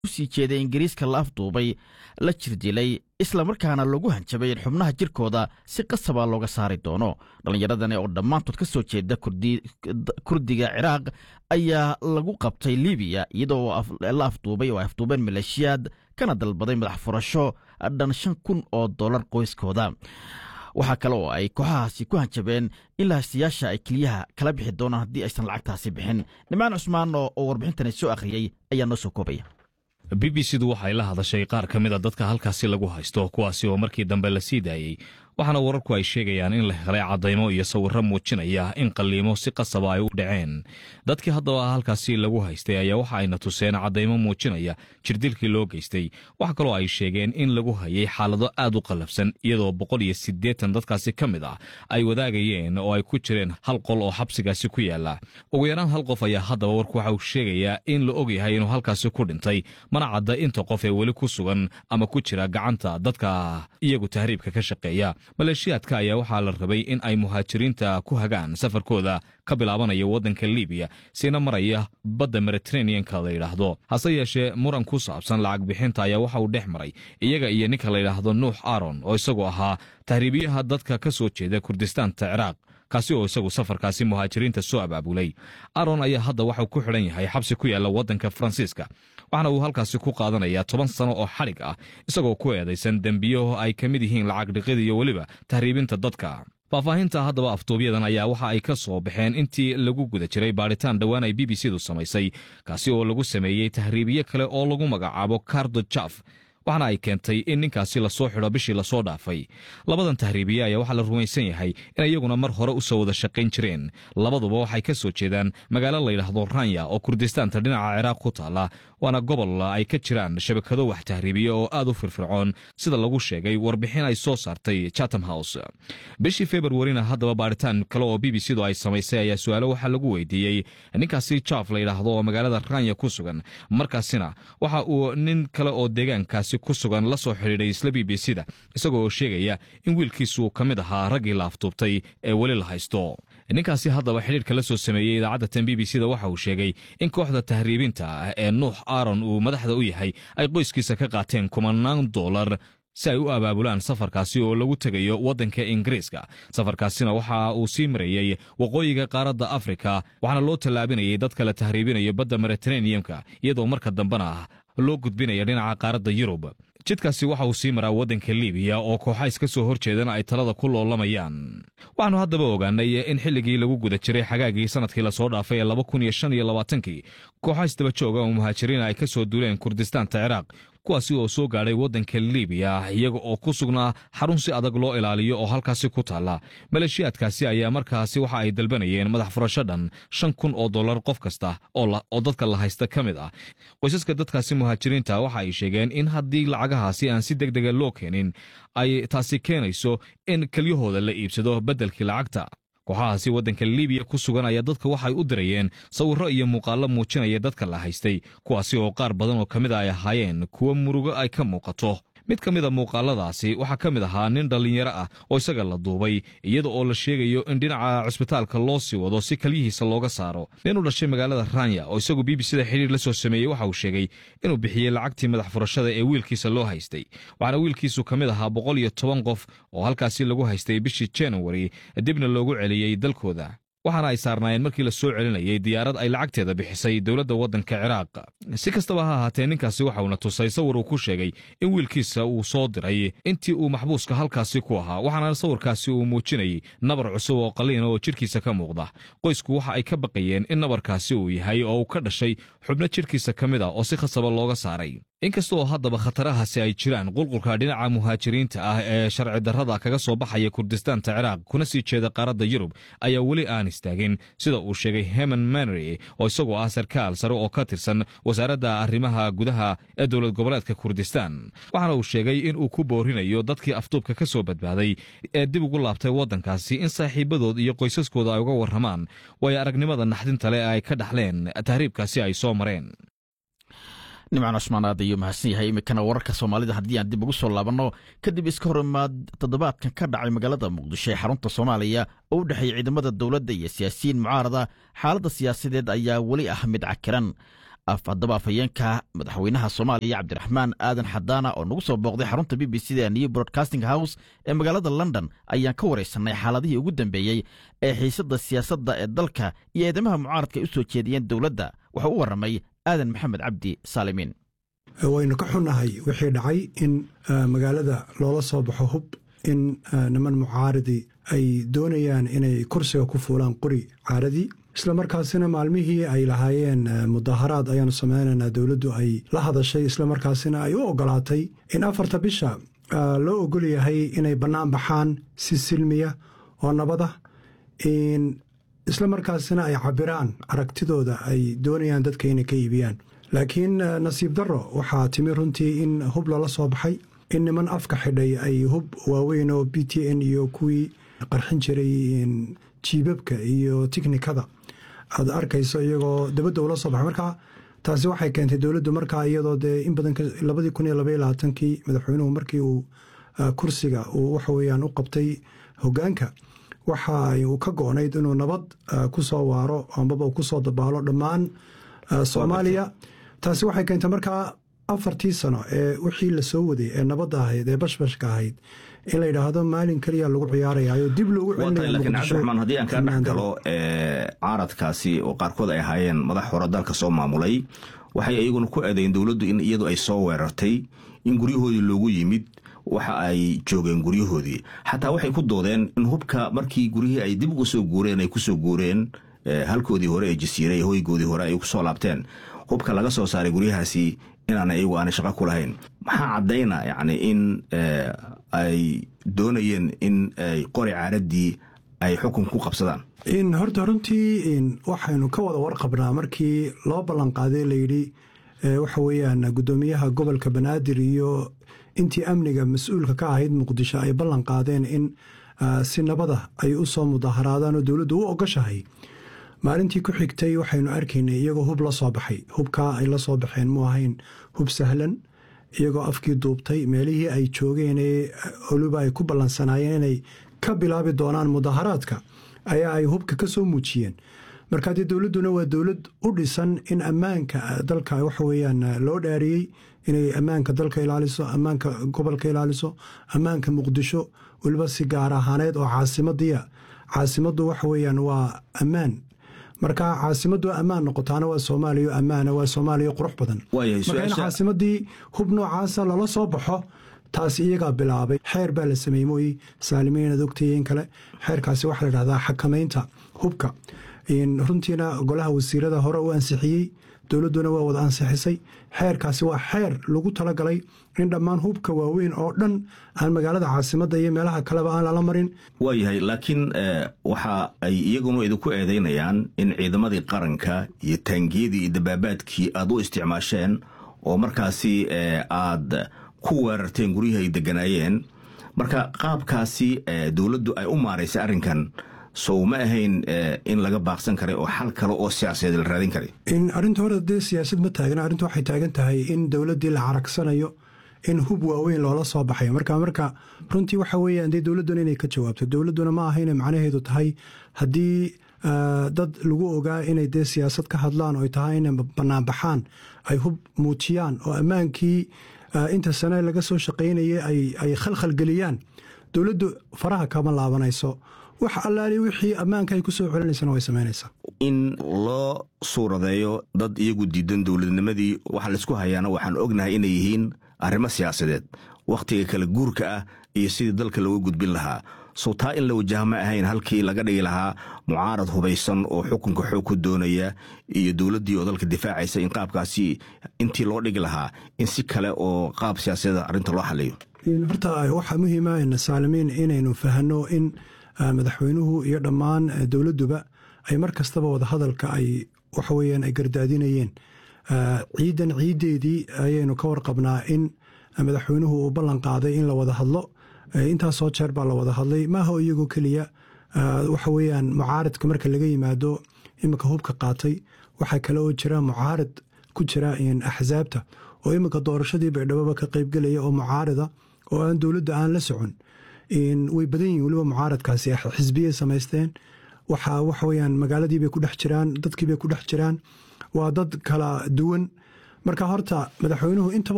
usii jeeday ingiriiska la afduubay la jirdilay islamarkaana lagu hanjabay in xubnaha jirkooda si qasaba looga saari doono dhallinyaradani oo dhammaantood ka soo jeeda kurdiga ciraaq ayaa lagu qabtay libiya iyadoo la afduubay oo ay afduubeen maleeshiyaad kana dalbaday madax furasho dhan shan kun oo dollar qoyskooda waxaa kale oo ay kooxahaasi ku hanjabeen in lahaystayaasha ay keliyaha kala bixi doonaan haddii aysan lacagtaasi bixin nimcaan cusmaan oo warbixintani soo akhriyey ayaa noo soo koobaya b b c du waxay la hadashay qaar ka mid a dadka halkaasi lagu haysto kuwaasi oo markii dambe la sii daayey waxaana wararku ay sheegayaan in la helay caddaymo iyo sawirro muujinaya in qalliimo si qasaba ay u dhaceen dadkii haddaba halkaasi lagu haystay ayaa waxa ayna tuseen caddaymo muujinaya jirdilkii loo geystay wax kaloo ay sheegeen in lagu hayay xaalado aad u qallafsan iyadoo boqol iyo siddeetan dadkaasi ka mid ah ay wadaagayeen oo ay ku jireen hal qol oo xabsigaasi ku yaala ugu yaraan hal qof ayaa haddaba warku waxa uu sheegayaa in la ogyahay inuu halkaasi ku dhintay mana cadda inta qof ee weli ku sugan ama ku jira gacanta dadka iyagu tahriibka ka shaqeeya maleeshiyaadka ayaa waxaa la rabay in ay muhaajiriinta ku hagaan safarkooda ka bilaabanaya waddanka libiya siina maraya badda mediteraneanka la yidhaahdo hase yeeshee muran ku saabsan lacag bixinta ayaa waxa uu dhex maray iyaga iyo ninka la yidhaahdo nuux aron oo isagu ahaa tahriibiyaha dadka ka soo jeeda kurdistaanta ciraaq kaasi oo isagu safarkaasi muhaajiriinta soo abaabulay aron ayaa hadda waxau ku xidhan yahay xabsi ku yaalla waddanka faransiiska waxaana uu halkaasi ku qaadanayaa toban sano oo xadhig ah isagoo ku eedaysan dembiyo ay ka mid yihiin lacag dhiqid iyo weliba tahriibinta dadka faahfaahinta haddaba afduubyadan ayaa waxa ay ka soo baxeen intii lagu guda jiray baadhitaan dhowaan ay b b c du samaysay kaasi oo lagu sameeyey tahriibiye kale oo lagu magacaabo cardo jaf waxaana ay keentay in ninkaasi lasoo xidho bishii lasoo dhaafay labadan tahriibiye ayaa waxaa la rumaysan yahay in iyaguna mar hore u soo wada shaqayn jireen labaduba waxay ka soo jeedaan magaalo layidhaahdo ranya oo kurdistaanta dhinaca ciraaq ku taalla waana gobol ay ka jiraan shabakado wax tahriibiye oo aad u firfircoon sida lagu sheegay warbixin ay soo saartay chatham house bishii februarina haddaba baadhitaan kale oo b b c du ay samaysay ayaa su-aalo waxaa lagu weydiiyey ninkaasi jaf layidhaahdo oo magaalada ranya ku sugan markaasina waxa uu nin kale oo deegaankaasi ku sugan la soo xidhiidhay isla b b c da isagoo sheegaya in wiilkiisu ka mid ahaa raggii la afduubtay ee weli la haysto ninkaasi haddaba xidhiirka la soo sameeyey idaacadda tan b b c da waxa uu sheegay in kooxda tahriibinta ee nuux aron uu madaxda u yahay ay qoyskiisa ka qaateen kumanaan doolar si ay u abaabulaan safarkaasi oo lagu tegayo waddanka ingiriiska safarkaasina waxa uu sii marayey waqooyiga qaaradda afrika waxaana loo tallaabinayay dadka la tahriibinayo badda mediteraneamka iyadoo marka dambena loo gudbinaya dhinaca qaaradda yurub jidkaasi waxa uu sii maraa waddanka libiya oo kooxa iska soo hor jeedana ay talada ku loolamayaan waxaanu haddaba ogaanay in xilligii lagu guda jiray xagaagii sanadkii lasoo dhaafay ee laba kun iyo shan iyo labaatankii kooxa isdaba jooga oo muhaajiriin ay ka soo duuleen kurdistaanta ciraaq kuwaasi oo soo gaadhay waddanka libiya iyaga oo ku sugnaa xarun si adag loo ilaaliyo oo halkaasi ku taalla maleeshiyaadkaasi ayaa markaasi waxa ay dalbanayeen madax furasho dhan shan kun oo dollar qof kasta oo dadka la haysta ka mid ah qoysaska dadkaasi muhaajiriinta waxa ay sheegeen in haddii lacagahaasi aan si deg dega loo keenin ay taasi keenayso in kelyahooda la iibsado beddelkii lacagta kooxahaasi waddanka libiya ku sugan ayaa dadka waxay u dirayeen sawirro iyo muuqaallo muujinaya dadka la haystay kuwaasi oo qaar badan oo ka mid a ay ahaayeen kuwo murugo ay ka muuqato mid ka mid a muuqaaladaasi waxaa ka mid ahaa nin dhallinyaro ah oo isaga la duubay iyada oo la sheegayo in dhinaca cusbitaalka loo sii wado si kalyihiisa looga saaro nin u dhashay magaalada ranya oo isagu b b c da xidhiir la soo sameeyey waxa uu sheegay inuu bixiyey lacagtii madax furashada ee wiilkiisa loo haystay waxaana wiilkiisu ka mid ahaa boqol iyo toban qof oo halkaasi lagu haystay bishii januari dibna loogu celiyey dalkooda waxaana ay saarnaayeen markii la soo celinayay diyaarad ay lacagteeda bixisay dowladda waddanka ciraaq si kastaba ha ahaatee ninkaasi waxa uuna tusay sawir uu ku sheegay in wiilkiisa uu soo diray intii uu maxbuuska halkaasi ku ahaa waxaana sawirkaasi uu muujinayay nabar cusub oo qaliina oo jidhkiisa ka muuqda qoysku waxa ay ka baqayeen in nabarkaasi uu yahay oo uu ka dhashay xubno jidhkiisa ka mid a oo si khasaba looga saaray inkasta oo haddaba khatarahaasi ay jiraan qulqulka dhinaca muhaajiriinta ah ee sharci darrada kaga soo baxaya kurdistaanta ciraaq kuna sii jeeda qaaradda yurub ayaa weli aan istaagin sida uu sheegay heman manery oo isagoo ah sarkaal sare oo ka tirsan wasaaradda arrimaha gudaha ee dowlad goboleedka kurdistaan waxaana uu sheegay in uu ku boorinayo dadkii afduubka ka soo badbaaday ee dib ugu laabtay waddankaasi in saaxiibadood iyo qoysaskooda ay uga warramaan waayo aragnimada naxdinta leh ee ay ka dhaxleen tahriibkaasi ay soo mareen nimcan cusmaan aad ayuu mahadsan yahay iminkana wararka soomaalida haddii aan dib ugu soo laabanno kadib iska horimaad toddobaadkan ka dhacay magaalada muqdisho ee xarunta soomaaliya oo u dhexeeyey ciidamada dowladda iyo siyaasiyiin mucaarada xaaladda siyaasadeed ayaa weli ah mid cakiran haddaba afhayeenka madaxweynaha soomaaliya cabdiraxmaan aadan xadaana oo nagu soo booqday xarunta b b c da new broadcasting house ee magaalada london ayaan ka waraysanay xaaladihii ugu dambeeyey ee xiisadda siyaasadda ee dalka iyo eedamaha mucaaradka ay u soo jeediyeen dowladda wuxuu u warramay aadan maxamed cabdi saalimiin waynu ka xunnahay wixii dhacay in magaalada loola soo baxo hub in niman mucaaridi ay doonayaan inay kursiga ku fuulaan qori caaradii isla markaasina maalmihii ay lahaayeen mudaharaad ayaanu sameynaynaa dowladdu ay la hadashay isla markaasina ay u ogolaatay in afarta bisha loo ogol yahay inay bannaan baxaan si silmiya oo nabada isla markaasina ay cabiraan aragtidooda ay doonayaan dadka inay ka iibiyaan laakiin nasiib darro waxaa timi runtii in hub lala soo baxay in niman afka xidhay ay hub waaweyn oo b t n iyo kuwii qarxin jiray jiibabka iyo tiknikada aad arkayso iyagoo dabadda ula soo baxay marka taasi waxay keentay dowladdu markaa iyadoo dee in badan labadii kun iyo labaiyo labaatankii madaxweynuhu markii uu kursiga uu waxa weeyaan u qabtay hoggaanka waxa uu ka go-nayd inuu nabad ku soo waaro ambaba uu ku soo dabaalo dhammaan soomaaliya taasi waxay keentay markaa afartii sano ee wixii la soo waday ee nabadda ahayd ee bashbashka ahayd in la yidhaahdo maalin keliya lagu ciyaarayayo dib loogu laakiin cabdiraxmaan haddii aan kaa dhex galo caaradkaasi oo qaarkood ay ahaayeen madax hore dalka soo maamulay waxay iyaguna ku eedayn dowladdu in iyadu ay soo weerartay in guryahoodii loogu yimid waxa ay joogeen guryahoodii xataa waxay ku doodeen in hubka markii guryihii ay dib uga soo guureen ay kusoo guureen halkoodii hore ee jasiire ee hoygoodii hore ay kusoo laabteen hubka laga soo saaray guryahaasi inaana iyagu aanay shaqo ku lahayn maxaa caddayna yacni in ay doonayeen in ay qori caaradii ay xukun ku qabsadaan in horta runtii waxaynu ka wada warqabnaa markii loo ballanqaaday layidhi waxa weeyaan guddoomiyaha gobolka banaadir iyo intii amniga mas-uulka ka ahayd muqdisho ay ballan qaadeen in si nabada ay u soo mudaharaadaan oo dowladdu u ogoshahay maalintii ku xigtay waxaynu arkaynay iyagoo hub la soo baxay hubkaa ay la soo baxeen mu ahayn hub sahlan iyagoo afkii duubtay meelihii ay joogeen ee oluba ay ku ballansanaayeen inay ka bilaabi doonaan mudaharaadka ayaa ay hubka ka soo muujiyeen marka dee dowladduna waa dowlad u dhisan in ammaanka dalka waxa weeyaan loo dhaariyey inay ammaanka dalka ilaaliso ammaanka gobolka ilaaliso ammaanka muqdisho weliba si gaar ahaaneed oo caasimadiya caasimaddu waxa weeyaan waa ammaan marka caasimaddu ammaan noqotaana waa soomaaliya ammaana waa soomaaliya qurux badan marka in caasimadii hub noocaasa lala soo baxo taas iyagaa bilaabay xeer baa la sameeyey mooyi saalimiin ad ogtayen kale xeerkaasi waxaa la dhahdaa xakamaynta hubka runtiina golaha wasiirada hore u ansixiyey dowladduna waa wada ansixisay xeerkaasi waa xeer lagu talagalay in dhammaan hubka waaweyn oo dhan aan magaalada caasimadda iyo meelaha kaleba aan lala marin waayahay laakiin waxa ay iyaguna idinku eedaynayaan in ciidamadii qaranka iyo taangiyadii iyo dabaabaadkii aad u isticmaasheen oo markaasi aad ku weerarteen guryihii ay deganaayeen marka qaabkaasi dowladdu ay u maaraysay arrinkan sow ma ahayn in laga baaqsan karay oo xal kale oo siyaasadeed la raadin karay arrinta hore dee siyaasad ma taagna arrinta waxay taagan tahay in dowladdii la caragsanayo in hub waaweyn loola soo baxayo marka marka runtii waxa weeyaan dee dowladduna inay ka jawaabto dowladduna ma aha inay macnaheedu tahay haddii dad lagu ogaa inay dee siyaasad ka hadlaan oo ay tahay inay banaanbaxaan ay hub muujiyaan oo ammaankii inta sane laga soo shaqaynayay ay khalkhalgeliyaan dowladdu faraha kama laabanayso wax allaali wixii ammaanka ay ku soo celinaysana way samaynaysaa in loo suuradeeyo dad iyagu diidan dowladnimadii waxa laysku hayaana waxaan ognahay inay yihiin arrimo siyaasadeed wakhtiga kala guurka ah iyo sidii dalka looga gudbin lahaa sow taa in la wajaha ma ahayn halkii laga dhigi lahaa mucaarad hubaysan oo xukunka xoog ku doonaya iyo dowladdii oo dalka difaacaysa in qaabkaasi intii loo dhigi lahaa in si kale oo qaab siyaasadeed arrinta loo xaliyo horta waxaa muhiima saalimiin inaynu fahanno in madaxweynuhu iyo dhammaan dowladduba ay mar kastaba wadahadalka ay waxa weyaan ay gardaadinayeen ciidan ciiddeedii ayaynu ka warqabnaa in madaxweynuhu uu ballan qaaday in la wada hadlo intaasoo jeer baa la wada hadlay maaha iyagoo keliya waxa weyaan mucaaradka marka laga yimaado iminka hubka qaatay waxaa kale oo jira mucaarad ku jira axsaabta oo iminka doorashadii baydhababa ka qaybgelaya oo mucaarida oo aan dowladda aan la socon way badan yihin weliba mucaaradkaasi xisbiyay samaysteen waxa waxaweyaan magaaladiibay ku dhex jiraan dadkiibay ku dhex jiraan waa dad kala duwan marka horta madaxweynuhu intaba